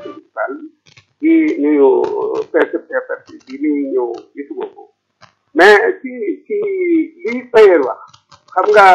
municipal di nuyu percepteur bi nuyu ñëw gisuma ko mais ci ci li Payer wax xam nga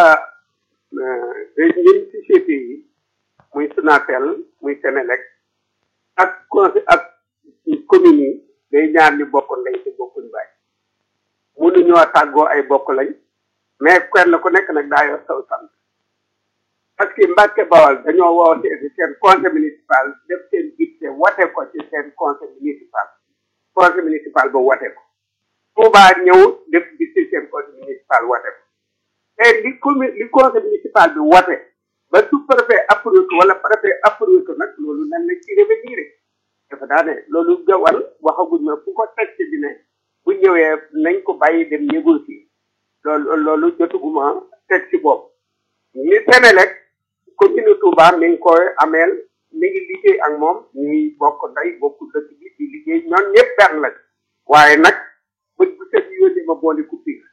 ñun société yi muy Sonatel muy Senelec ak conseil ak communes yi day ñaar ñu bokk ndey te bokkuñ baay mënuñoo tàggoo ay bokk lañ mais kenn ku nekk nag daa yor saw sant parce que Mbàkke Bawal dañoo woote ci seen conseil municipal def seen budget wate ko ci seen conseil municipal conseil municipal ba wate ko Touba ñëw def budget seen conseil municipal wate ko te li commune li conseil municipal bi wate ba sous préfet approuvé ko wala préfet approuvé ko nag loolu nan la ci revenir dafa daa ne loolu gawal waxaguñ ma fu ko teg ci dine bu ñëwee nañ ko bàyyi dem négocier loolu loolu jotuguma teg ci bopp ni Senelec commune Touba mi ngi koy ameel mi ngi liggéey ak moom ñuy bokk ndey bokk dëkk bi di liggéey ñoom ñëpp benn lañ waaye nag bët bu set yónni ma boole coupure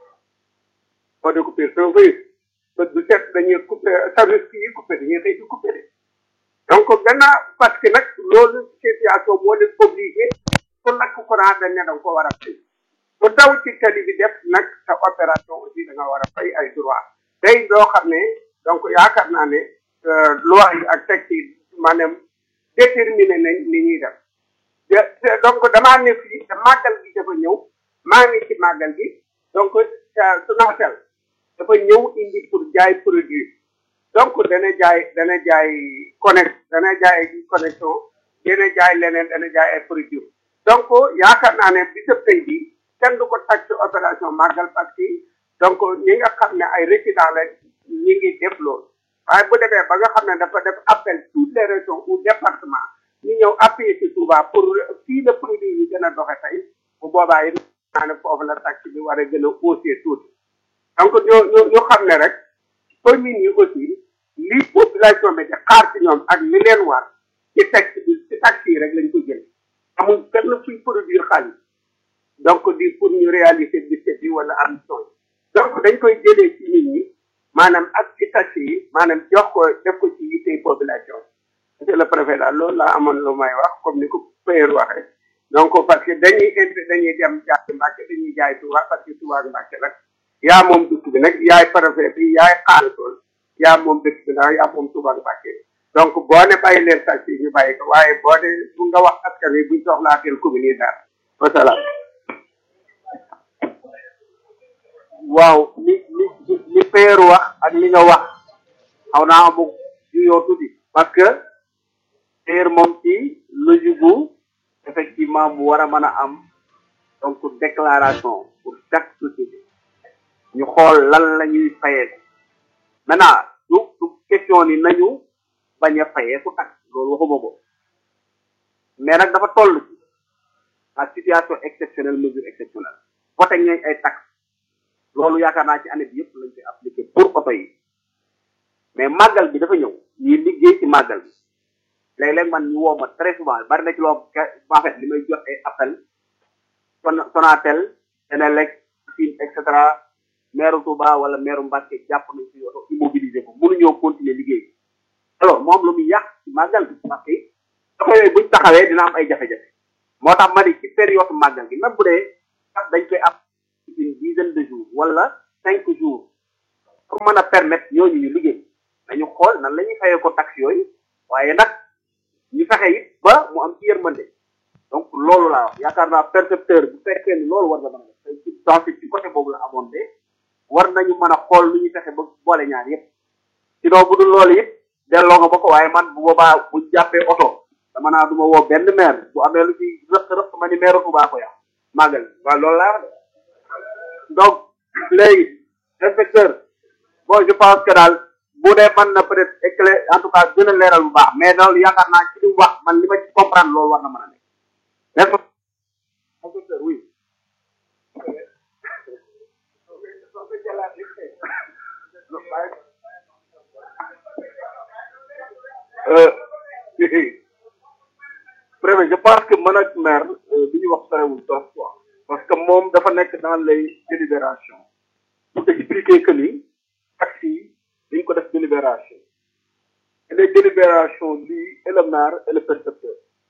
boole coupure soo fay bët bu set dañuy coupé service yi coupé dañuy xëy di coupé de donc gannaaw parce que nag loolu situation moo leen obligé pour lakk courant dañ ne da nga ko war a fay bu daw ci tali bi def nag sa opération aussi da nga war a fay ay droit day doo xam ne donc yaakaar naa ne loi yi ak texte yi maanaam déterminé nañ ni ñuy def donc damaa ne fii te màggal gi dafa ñëw maa ngi ci màggal gi donc Sonatel dafa ñëw indi pour jaay produit donc dana jaay dana jaay connect dana jaay connexion dana jaay leneen dana jaay ay produit donc yaakaar naa ne bisab tey bi kenn du ko tag ci opération màggal parce que donc ñi nga xam ne ay résidents la ñi ngi def loolu waaye bu demee ba nga xam ne dafa def appel toutes les régions ou départements ñu ñëw appuyer ci Touba pour fii le produit yi gën a doxe tey bu boobaa yi naa ne foofu la taxe bi war a gën a hausser tuuti donc ñu ñu ñu xam ne rek communes yi aussi li population bi di xaar ci ñoom ak li leen war ci taxe bi ci taxe yi rek lañ ko jël amul kenn fuy produire xaalis donc di pour ñu réaliser budget bi wala ambition yi donc dañ koy jëlee ci nit ñi maanaam ak ci taxe yi maanaam jox ko def ko ci yittey population monsieur le préfet daal loolu laa amoon lu may wax comme ni ko Payer waxee donc parce que dañuy int dañuy dem jaay Mbàkke dañuy jaay Touba parce que Touba Mbàkke nag yaa moom dëkk bi nag yaay préfet bi yaay xaalisool yaa moom dëkk bi nag yaa moom Touba Mbàkke donc boo ne bàyyi leen taxe yi ñu bàyyi ko waaye boo ne bu nga wax askan wi buñ soxlaa teel commune yi daal wasalaam waaw li li li Payer wax ak li nga wax xaw naa amu juyoo tuuti parce que Payer moom ci logique bu effectivement mu war a mën a am donc déclaration pour chaque société ñu xool lan la ñuy fayee maintenant du du question ni nañu bañ a fayee ku tax loolu waxuma ko mais nag dafa toll ci à situation exceptionnelle mesure exceptionnelle voté ñooy ay taxes loolu yaakaar naa ci année bi yëpp lañ koy appliqué pour oto yi mais màggal bi dafa ñëw ñuy liggéey ci màggal bi léeg-léeg man ñu woo ma très souvent bari na ci loo en fait li may jot ay appel son Sonatel Senelec Sine et cetera maire Touba wala maire Mbacke jàpp nañ ci oto immobilisé ko mënuñoo continuer liggéey alors moom lu muy yàq ci màggal bi parce que oto yooyu buñ taxawee dina am ay jafe-jafe moo tax ma ni ci période màggal gi même bu dee sax dañ koy am une dizaine de jours wala cinq jours pour mën a permettre ñooñu ñu liggéey dañu xool nan la ñuy fayee ko taxe yooyu waaye nag ñu fexe it ba mu am ci yërmande donc loolu laa wax yaakaar naa percepteur bu fekkee ni loolu war na mën a def ci dans ci côté boobu la amoon de war nañu mën a xool lu ñuy fexe ba boole ñaar yépp sinon bu dul loolu it delloo nga ba ko waaye man bu boobaa bu jàppee oto dama naa du ma woo benn maire bu amee lu ci rëq rëq ma ni maire Touba ko yàq màggal waaw loolu laa wax de donc léegi inspecteur bon je pense que daal bu dee mën na peut être éclair en tout cas gën a leeral bu baax mais loolu yaakaar naa ci li mu wax man li ma ci comprendre loolu war na mën a nekk n'est-ce pas inspecteur oui préfet je pense que man ak maire bi ñu wax sorewul trop quoi parce que moom dafa nekk dans les délibérations pour expliquer que ni taxi yi dañ ko def délibération et les délibérations lui et le maire et le percepteur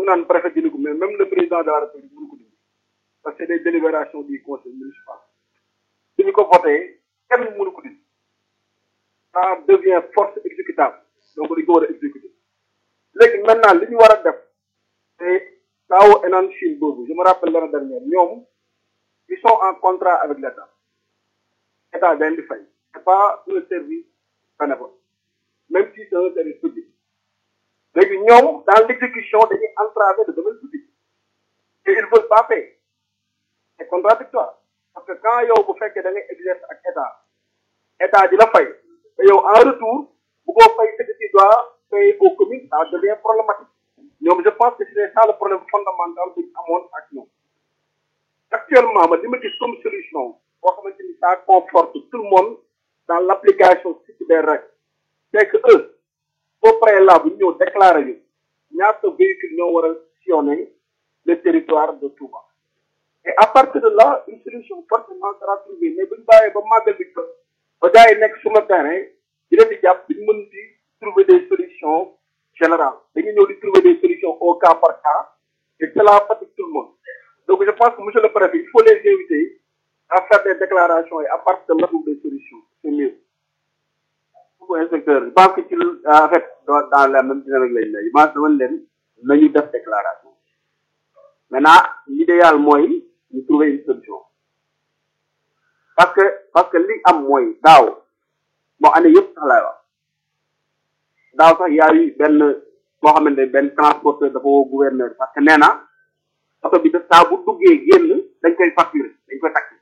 foog naan préfet dina ko mais même le président de la république mënu ko dindi parce que c'est des délibérations du conseil municipal suñu ko voté kenn mënu ko dindi ça devient force exécutable donc dañu ko war a exécuter léegi maintenant li ñu war a def te taawu Enan Chine boobu je me rappelle l'année dernière ñoom ils sont en contrat avec l'État état dañ di fay c'est pas un service bénévole même si c'est un service public léegi ñoom dans l'exécution dañuy entraver le domaine public et ils veulent pas payer c'est contradictoire parce que quand yow bu fekkee da ngay exercer ak état état di la fay te yow en retour bu ko fay ce que tu dois payer aux communes ça devient problématique ñoom je pense que c'est ça le problème fondamental bu ñu amoon ak ñoom actuellement ma li ma gis comme solution boo xamante ni ça conforte tout le monde dans l'application stricte des règles c'est que eux au préalable ñu ñëw déclarer ñu ñaata véhicule ñoo war a sillonner le territoire de Touba et à partir de là une solution forcément sera trouvée mais bu ñu bàyyee ba màggal bi ko ba gars yi nekk sur le terrain di leen di jàpp duñ mën di trouver des solutions générales dañu ñëw di trouver des solutions au cas par cas et cela fatigue tout le monde donc je pense que monsieur le préfet il faut les inviter à faire des déclarations et à partir de là trouver des solutions c'est mieux pour inspecteur je pense que ci en fait dans la même dynamique lañ ne je pense dama leen nañu def déclaration maintenant l'idéal mooy ñu trouver une solution parce que parce que li am mooy daaw bon année yëpp sax laay wax daaw sax yaa yu benn boo xamante ne benn transporteur dafa woo gouverneur parce que nee na oto bi de saa bu duggee génn dañ koy facturer dañ koy taxer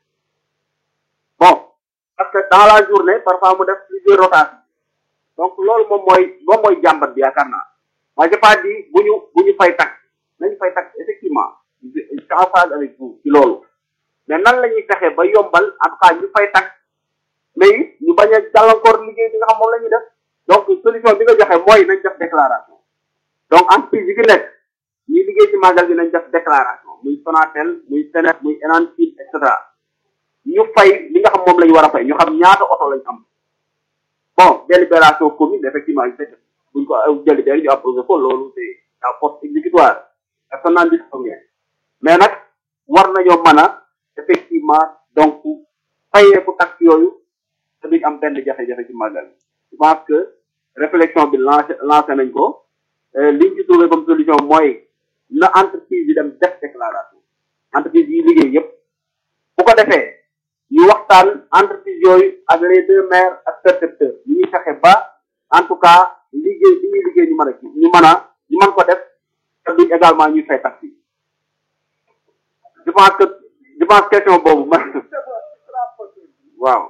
bon parce que dans la journée parfois mu def plusieurs rotations donc loolu moom mooy moom mooy jàmbat bi yaakaar naa moi j'ai pas dit bu ñu bu ñu fay tax nañu fay tax effectivement je suis en phase avec vous ci loolu mais nan la ñuy fexe ba yombal en tout cas ñu fay tax mais it ñu bañ a jàllankoor liggéey bi nga xam moom la ñuy def donc solution bi nga joxe mooy nañ def déclaration donc entreprise yi fi nekk ñuy liggéey ci màggal bi nañ def déclaration muy Sonatel muy Senef muy Enan Chine et cetera ñu fay li nga xam moom la ñu war a fay ñu xam ñaata oto lañ am bon délibération commune effectivement ñu fekk buñ ko délibéré ñu approuvé ko loolu c'est la force exécutoire personne n'en dit rien mais nag war nañoo mën a effectivement donc fayeeku tax yooyu te duñ am benn jafe-jafe ci màggal je pense que réflexion bi lancé lancé nañ ko liñ ci trouvé comme solution mooy na entreprise yi dem def déclaration entreprise yi liggéey yépp bu ko defee ñu waxtaan entreprise yooyu ak les deux maires ak percepteurs ñu ñuy fexe ba en tout cas liggéey bi ñuy liggéey ñu mën a ñu mën a ñu mën ko def te duñ également ñuy fay tax yi je pense que je pense question boobu man waaw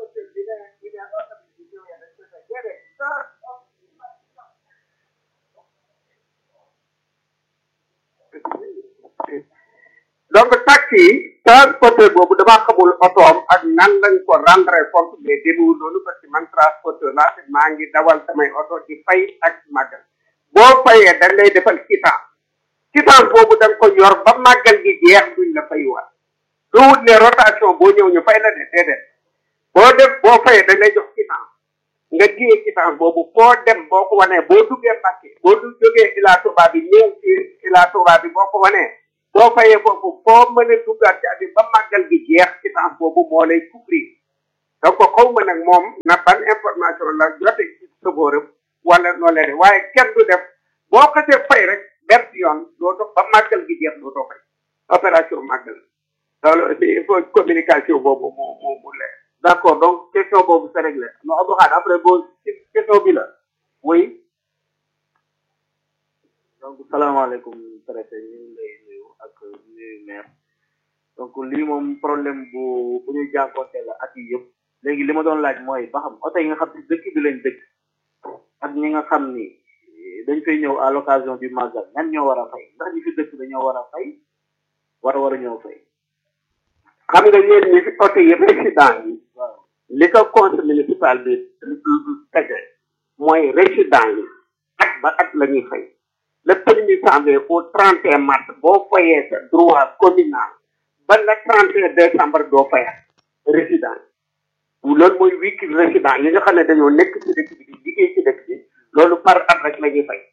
donc taxi yi transporteur boobu damaa xamul otoom ak nan lañ ko rendre compte mais demewul noonu parce que man transporteur laa te maa ngi dawal samay oto di fay ak màggal boo fayee dañ lay defal quittance quittance boobu da nga ko yor ba màggal gi jeex duñ la fay waat lu wut ne rotation boo ñëw ñu fay la de déedéet boo def boo fayee dañ lay jox quittance nga téye quittance boobu foo dem boo ko wanee boo duggee Mbàkke boo du jógee Ila Touba bi ñëw ci Ila Touba bi boo ko wanee boo fayee foofu foo mën a duggaat ci abi ba màggal gi jeex quittance boobu moo lay couvrir donc xaw ma nag moom na ban information la jote ci sofóoram wala noo leen waaye kenn du def boo xasee fay rek benn yoon doo dox ba màggal gi jeex doo doo fay opération màggal loolu aussi il faut communication boobu mu mu mu leer d' accord donc question boobu c'est réglé non Abdou Khadre après boo question bi la oui donc salaamaaleykum préfet ñu ngi lay nuyu ak nuyu maire donc lii moom problème bu bu ñu jànkoonte la at yi yëpp léegi li ma doon laaj mooy ba xam oto yi nga xam ne dëkk bi lañ dëkk ak ñi nga xam ni dañ fay ñëw à l'occasion du magal ñan ñoo war a fay ndax ñi fi dëkk dañoo war a fay war a war a ñëw fay xam nga yéen ñi fi oto yi résident yi waaw li ko conseil municipal bi tege mooy résident yi at ba at la ñuy fay le premier janvier au 31 mars boo fayee sa droit communal ba le 31 décembre doo fayat résident yi loolu mooy véhicule résident yi nga xam ne dañoo nekk ci dëkk bi di liggéey ci dëkk bi loolu par at rek la ñuy fay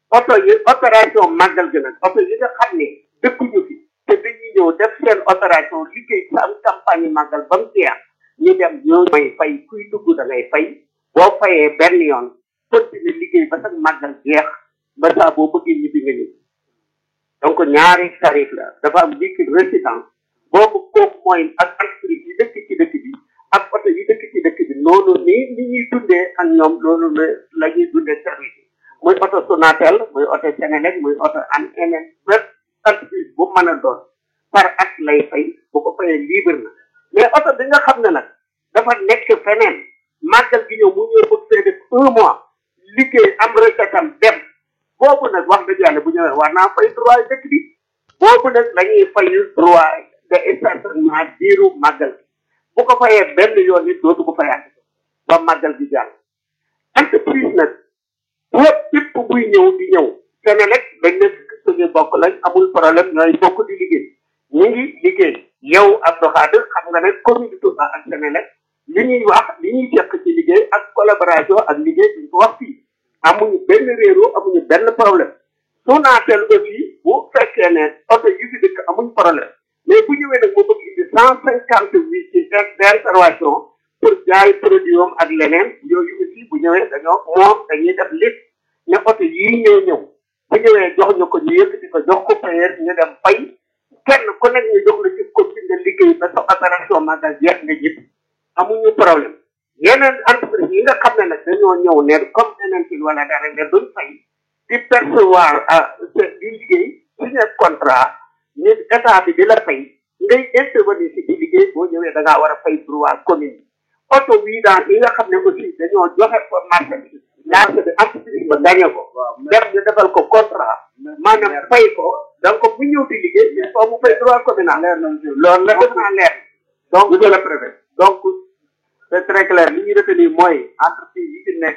oto yi opération màggal gi nag oto yi nga xam ne dëkkuñu fi te dañuy ñëw def seen opération liggéey sa am campagne màggal ba mu jeex ñu dem ñoo may fay kuy dugg da ngay fay boo fayee benn yoon continuer liggéey ba sax màggal jeex ba saa boo bëggee ñibbi nga ñibbi donc ñaari tarif la dafa am véhicule résident boobu kooku mooy ak entreprise yi dëkk ci dëkk bi ak oto yi dëkk ci dëkk bi noonu ni ni ñuy dundee ak ñoom loolu la la ñuy dundee service yi muy oto Sonatel muy oto Senelec muy oto an eneen bépp entreprise bu mën a doon par at lay fay bu ko fayee libre na mais oto bi nga xam ne nag dafa nekk feneen màggal gi ñëw mu ñëw bëgg fee def un mois liggéey am recette am dem boobu nag wax dëgg yàlla bu ñëwee war naa fay droit dëkk bi boobu nag dañuy fay droit de stationnement diiru màggal gi bu ko fayee benn yoon nit dootu ko fayaat ba màggal gi jàll entreprise nag boo képp buy ñëw di ñëw Senelec dañ ne suñu bokk lañ amul problème ñooy bokk di liggéey ñu ngi liggéey yow Abdou Khadir xam nga ne commune Touba ak Senelec li ñuy wax li ñuy fekk ci liggéey ak collaboration ak liggéey duñ ko wax fii amuñu benn réeru amuñu benn problème Sonatel aussi bu fekkee ne oto yi fi dëkk amuñ problème mais bu ñëwee nag mu bëgg indi cent cinquante huit ci d'intervention pour jaay produit am ak leneen yooyu aussi bu ñëwee dañoo moom dañuy def liste ne oto yii ñëw ñëw bu ñëwee jox ñu ko ñu yëkkati ko jox ko payer ñu dem fay kenn ku nekk ñu jox la ci copie nga liggéey ba sa opération magal jeex nga jëpp amuñu problème yeneen entreprise yi nga xam ne nag dañoo ñëw ne comme eneen ci wala dara ne duñ fay di percevoir ah di liggéey signé contrat ñu état bi di la fay ngay intervenir si di liggéey boo ñëwee da ngaa war a fay droit commune bi oto bii dans yi nga xam ne aussi dañoo joxe ko marché bi marché bi entreprise ba gagné ko def ñu defal ko contrat maanaam fay ko donc bu ñëw di liggéey il faut mu fay droit communal loolu la def naa leer donc monsieur le préfet donc c'est très clair li ñuy retenir mooy entreprise yi fi nekk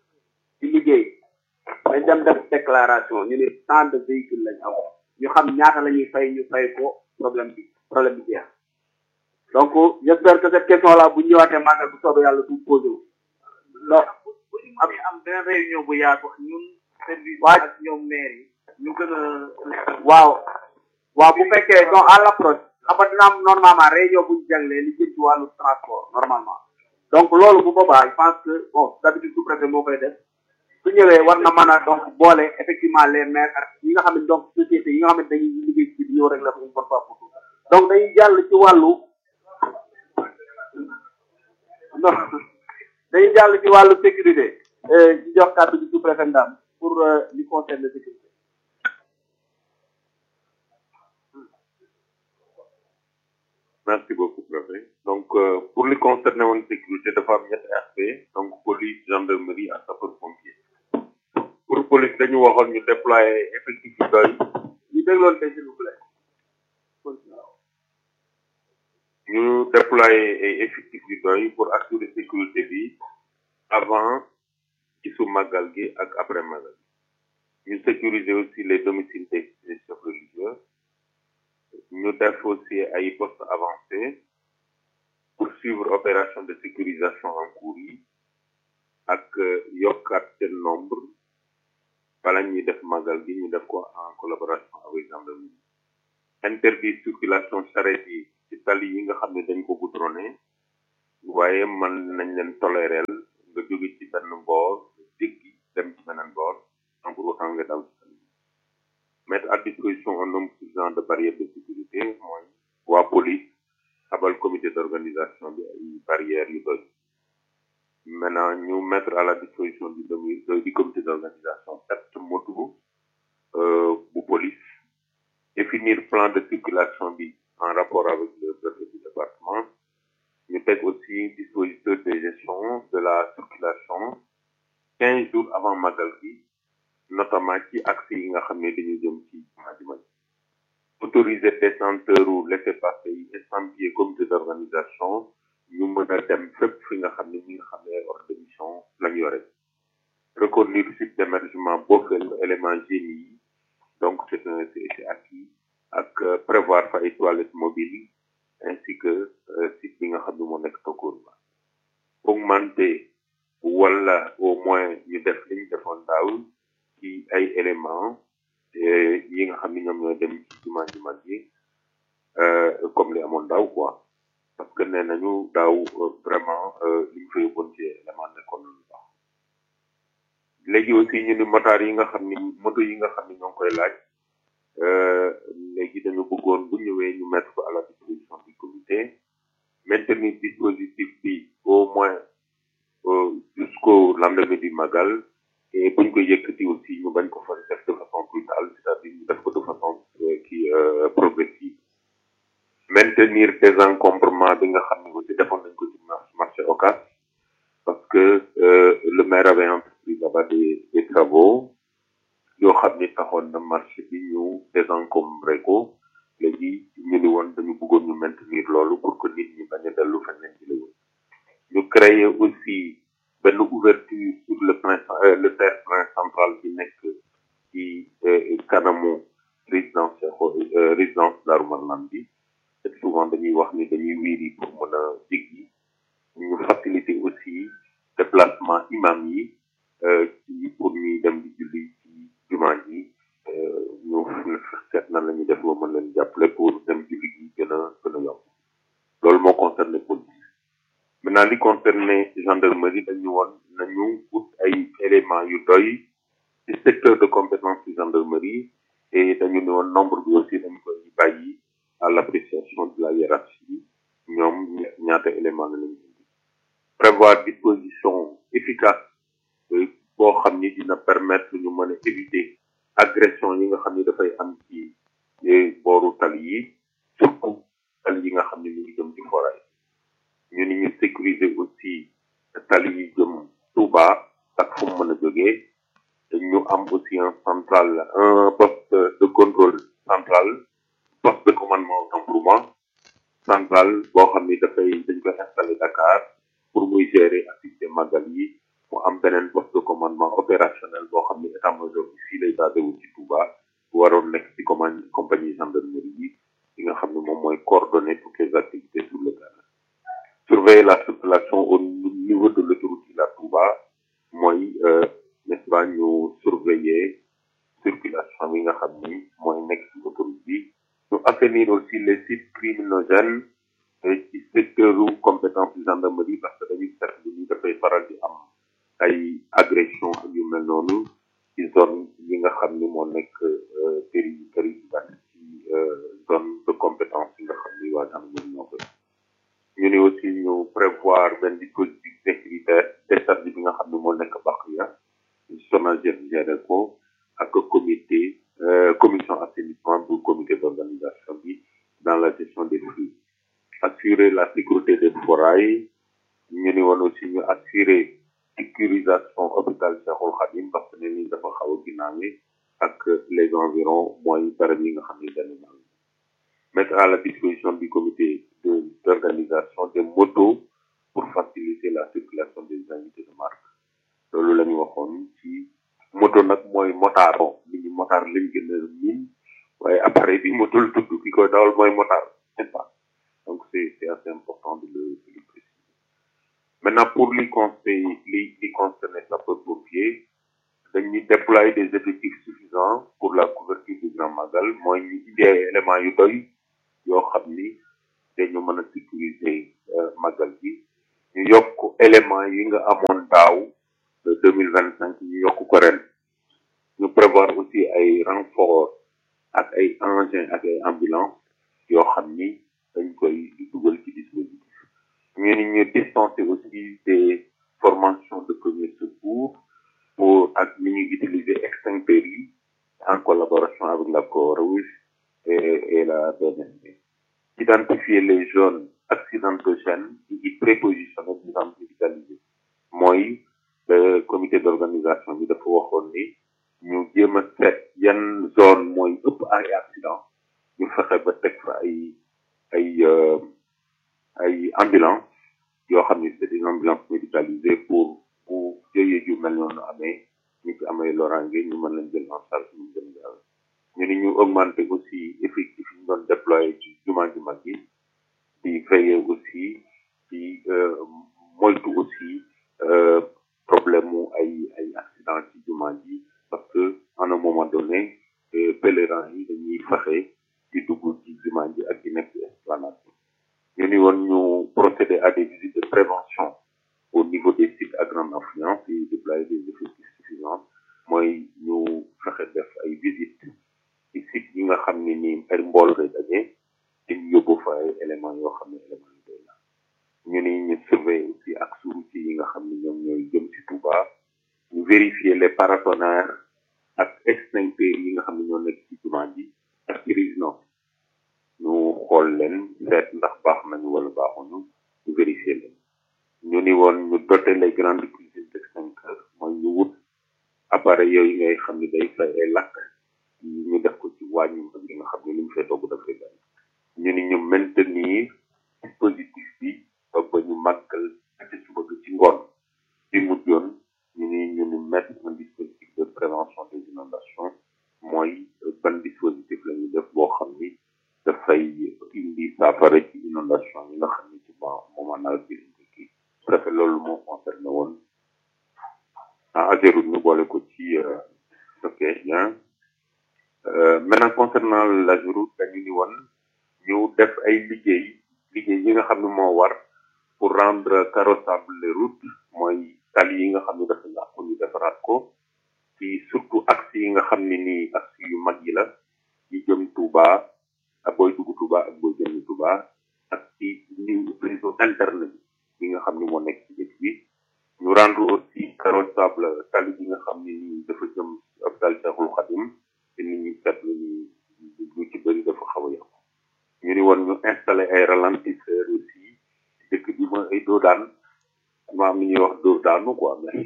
di liggéey dañ dem def déclaration ñu ne tant de véhicules lañ am ñu xam ñaata la ñuy fay ñu fay ko problème bi problème bi jeex donc j'espère que cette question là bu ñëwaatee màggal bu soobee yàlla du posé wu non bu ñu mënee am benn réunion bu yaatu ñun service Waaj. ak ñoom maire yi ñu gën a waaw waaw bu fekkee donc à l'approche xam nga dina am normalement réunion bu ñu jaglee li jëm ci wàllu transport normalement donc loolu bu boobaa je pense que bon d'habitude sous-préfet moo koy def su ñëwee war na mën a donc boole effectivement les maires ak ñi nga xam ne donc société yi nga xam ne dañuy liggéey ci ñëw rek la ko une bonne fois pour tout donc dañuy jàll ci wàllu non dañuy jàll ci wàllu sécurité ci jox kàddu gi sous-préfet Ndam pour euh, li concerne la sécurité Merci beaucoup, préfet. Donc, euh, pour les concerner en sécurité, de femmes, il y a aspect, donc police, gendarmerie, à sapeur-pompier. Pour police, dañu waxoon ñu déployer effectif yu doy ñu dégloon tey s'il vous plaît ñu déployer ay effectif yu doy pour assurer sécurité bi avant ci su màggal gi ak après màggal gi ñu sécuriser aussi les domiciles des des chefs religieux ñu def aussi ay postes avancés pour suivre opération de sécurisation en cours yi ak euh, yokkaat seen nombre bala ñuy def màggal gi ñu def ko en collaboration avec gendarmerie interdit circulation charrette yi ci tali yi nga xam ne dañ ko goudronné waaye man nañ leen toléreel nga jóge ci benn boor jéggi dem ci beneen boor sans pour autant nga daw ci tali bi. mettre à disposition un nombre suffisant de barrières de sécurité mooy waa police abal comité d'organisation bi ay barrières yu doy maintenant ñu mettre à la disposition du domi- du comité d'organisation sept motos euh, bu police définir plan de circulation bi en rapport avec le préfet du département ñu teg aussi dispositeur de gestion de la circulation quinze jours avant magal gi notamment ci axe yi nga xam ne dañu jëm ci Madimay autoriser détenteur ou laissez-passer yi estampillé comité d'organisation ñu mën a dem fépp fi nga xam ne ñi nga xam ne ordre de mission lañ yore reconduire site d'émergement boofel élément génie yi donc c'est un c'est c'est acquis ak euh, prévoir fa ay toilettes mobiles ainsi que euh, site bi nga xam ne moo nekk Tokor ba augmenter wala au moins ñu def li ñu defoon daaw ci ay éléments eh, yi nga xam ni ñoom ñooy dem ci jumaa ju mag yi euh, comme li amoon daaw quoi parce que nee nañu daaw euh, vraiment euh, li ñu fa yóbboon ci élément nekkoon lu baax léegi aussi ñu ni motards yi nga xam ni moto yi nga xam ni ñoo ngi koy laaj euh, léegi dañu bëggoon bu ñëwee ñu mettre ko à la disposition du comité maintenir dispositif bi au moins euh, jusqu'au lendemain du magal et buñ ko yëkkati aussi ñu bañ ko fa def de façon brutale c'est-à-dire ñu def ko de façon euh, qui euh, progressive maintenir désencombrement bi nga xam ne aussi defoon nañ ko ci mar- marché Ocass parce que euh, le maire avait entrepris là-bas des, des travaux yoo xam ni taxoon na marché bi ñu désencombré ko léegi ñu ni woon dañu bëggoon ñu maintenir loolu pour que nit ñi bañ a dellu fa leen jële woon ñu créer aussi benn ouverture sur le plein euh, le terre-plein central bi nekk ci euh, kanamu résidence Cheikh- euh, résidence Darou Marnane bi te souvent dañuy wax ni dañuy wiiri pour mën a jéggi ñu faciliter aussi déplacement imam yi euh, ci pour ñuy dem di julli ci jumaa ji euh, ñu seet na la ñuy def ba mën leen jàppale pour dem julli gi gën a gën a yomb loolu moo concerné police maintenant li concerné gendarmerie dañu woon nañu ut ay éléments yu doy ci secteur de compétence du gendarmerie et dañu ne woon nombre bi aussi dañu koy bàyyi à l'appréciation de la hiérarchie ñoom ñaata élément la lañu indi prévoir disposition efficace euh, boo xam ni dina permettre ñu mën a éviter agression yi nga xam ni dafay am ci eh, booru tali yi surtout tali yi nga xam ni ñu ngi jëm ci foray ñu ni ñu sécuriser aussi tali yi jëm Touba ak fu mu mën a jógee ñu am aussi un central un poste de contrôle central poste de commandement autant pour moi central boo xam ni dafay dañ koy installé Dakar pour muy gérer activité magal yi mu am beneen poste de commandement opérationnel boo xam ni état major bi fii lay basé wu ci Touba waroon nekk ci commande compagnie gendarmerie yi yi nga xam ne moom mooy coordonner toutes les activités sur le terrain surveiller la circulation au niveau de l'autoroute Ila Touba mooy euh, n'est-ce pas ñu surveiller circulation bi nga xam ni mooy nekk ci autoroute bi ñu assainir aussi les sites criminogènes euh, ci secteur u compétence du gendarmerie parce que dañuy seetlu ni dafay faral di am ay agression ak yu mel noonu ci zone yi nga xam ni moo nekk euh, péri péri ci euh, zone de compétence yi nga xam ni waa gendarmerie ñoo koy ñu ne aussi ñu prévoir benn dispositif sécuritaire décharge bi nga xam ne moo nekk Bakhia SONAGED géré ko ak comité euh, commission assainissement bu comité d'organisation bi dans la gestion des flux assurer la sécurité des forails ñu ni woon aussi ñu assurer sécurisation hôpital Cheikhoul Khadim parce que ne ni dafa xaw a ginnaawe ak les environs mooy barab yi nga xam ne dañu naan mettre à la disposition du comité de d'organisation des motos pour faciliter la circulation des invités de marque loolu la ñu waxoon ci moto nag mooy motard bon nit ñi motard lañ gën a miin waaye appareil bi moto la tudd ki koy dawal mooy motard n'est-ce pas donc c'est c'est assez important de le de le préciser maintenant pour li conseil li li concerné sapeurs-pompiers dañuy déployer des effectifs suffisants pour la couverture du grand magal mooy ñu indi ay éléments yu doy yoo xam ni dañu mën a sécuriser euh, magal bi ñu yokk éléments yi nga amoon daaw de deux mille vingt cinq ñu yokk ko ren ñu prévoir aussi ay renfort ak ay engins ak ay ambulances yoo xam ni dañ koy dugal ci dispositif ñu ni ñu dispenser aussi des formations de premier secours pour ak ni ñuy utiliser extincteurs yi en collaboration avec la Croix-Rouge et, et la BNSD identifier les zones accidentogènes yi prépositionné di leen médicalisé mooy le comité d'organisation bi dafa waxoon ni ñu jéem a seet yan zone mooy ëpp ay accident ñu fexe ba teg fa ay ay euh, ay ambulance yoo xam ni c'est des ambulances médicalisées pour bu jëyee ju mel noonu amee ñu ci amee loraange ñu mën leen jël en charge ñu gën gaaw ñu ni ñu augmenter aussi effectif yi ñu doon déployer ci jumaa ju mag yi di veiller aussi ci euh, moytu aussi euh, problème mu ay ay accident ci jumaa ji parce que à un moment donné pèlerins yi dañuy fexe di dugg ci jumaa ji ak di nekk ci esplanade ñu ni woon ñu procéder à des visites de prévention au niveau des sites à grande affluence et déployer des effectifs suffisants mooy ñu fexe def ay visites ci sites yi nga xam ne nii ay mbool day daje te ñu yóbbu fa ay éléments yoo xam ne éléments yi doy la ñu ni ñu surveiller aussi ak routiers yi nga xam ne ñoom ñooy jëm ci Touba ñu vérifier les paratonnerres ak extincteurs yi nga xam ne ñoo nekk ci jumaa ji ak ci résidence ñu xool leen seet ndax baax nañu wala baaxuñu ñu vérifier leen ñu ni woon ñu doter les grandes cuisines d'extincteurs mooy ñu wut appareil yooyu ngay xam ne day fay ay lakk ñu def ko ci wàññi mag yi nga xam ne li mu fay togg dafay bari ñu ni ñu maintenir dispositif bi ba ba ñu màggal ci suba gi ci ngoon bi mujjoon ñu ni ñu ni mettre un dispositif de prévention des inondations mooy ban dispositif la ñu def boo xam ni dafay indi saafara ci inondation yi nga xam ni ci bon moment nawet bi lañ koy kii préfet loolu moo concerné woon ah Ageroute ñu boole ko ci ok bien maintenant concernant l'Ageroute dañu ni woon ñu def ay liggéey liggéey yi nga xam ne moo war pour rendre carrossable les routes mooy tali yi nga xam ne dafa yàqu ñu defaraat ko ci surtout axe yi nga xam ne nii axe yu mag yi la yi jëm Touba ak booy dugg Touba ak booy jëm Touba ak ci ni réseau interne bi yi nga xam ne moo nekk ci dëkk bi ñu rendre aussi carrossable tali bi nga xam ne nii dafa jëm hôpital Cheikhoul Khadim te nit ñi seetlu ni lu ci bëri dafa xaw a yàqu ñu ni woon ñu installé ay ralentisseurs aussi ci dëkk bi mooy ay doo daan ma am ñuy wax dóor daanu quoi mais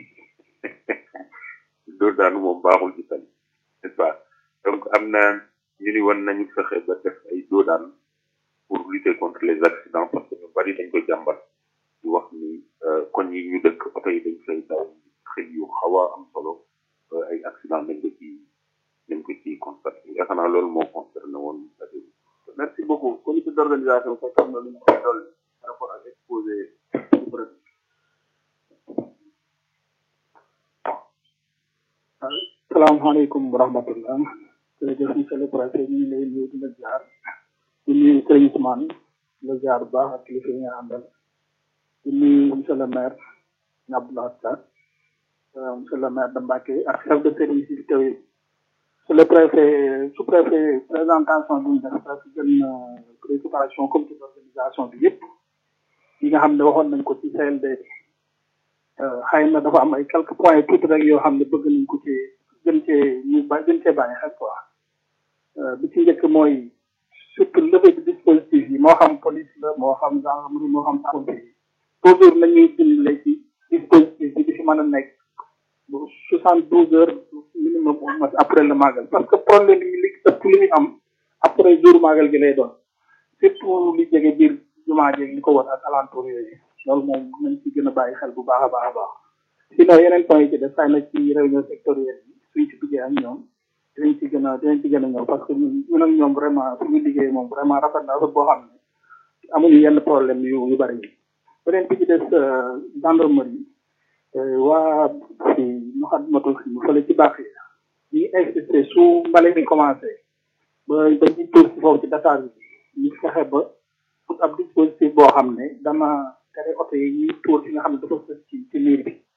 dóor daanu moom baaxul ci tali n'est-ce pas donc am na ñu ni woon nañu fexe ba def ay doo daan pour lutter contre les accidents parce que ñu bari dañ ko jàmbat di wax ni koñ yi ñu dëkk oto yi dañ fay daw xëy yu xaw a am solo ay accident dañ ko ci dañ ko ci constaté yaakaar naa loolu moo concerné woon merci beaucoup comité d'organisation fekk am na lu ñu koy dolli par rapport ak exposé salaamaaleykum wa rahmatullah jërëjëf monsieur le préfet ñu ngi lay nuyu di la jaar di nuyu sëriñ Ousmane di la jaar bu baax ak kilifa yi nga àndal di nuyu monsieur le maire Abdoulaye Sarr monsieur le maire de Mbacké ak chef de service yi teew yi monsieur le préfet sous préfet présentation bi ñu def presque gën na préoccupation comité d'organisation bi yëpp yi nga xam ne waxoon nañ ko ci CLD xëy na dafa am ay quelques points tuuti rek yoo xam ne bëgg nañ ko ci gën cee ñu ba gën cee bàyyi xel quoi bi ci njëkk mooy surtout levée de dispositif yi moo xam police la moo xam gendarmerie moo xam pompier yi toujours nañuy dimbale ci dispositif bi di fi mën a nekk bu soixante douze heures minimum au moins après le magal parce que problème yi li ëpp li ñu am après jour magal gi lay doon surtout li jege biir jumaa jeeg li ko war ak alentour yooyu loolu moom nañ ci gën a bàyyi xel bu baax a baax a baax sinon yeneen point yi ci def xëy na ci réunion sectorielle yi suñ ci duggee ak ñoom dinañ ci gën a dinañ ci gën a ñëw parce que ñun ñun ak ñoom vraiment suñu liggéey moom vraiment rafet na rafet boo xam ne amuñu yenn problème yu yu bëri yi beneen bi ci des gendarmerie waa fi mu xam matul fi mu fële ci baax yi ñu insisté su mbale mi commencé ba ba ñu tuur si foofu ci Dakar bi ñu fexe ba pour ab dispositif boo xam ne dama tere oto yi ñuy tuur fi nga xam ne dafa sës ci ci miir bi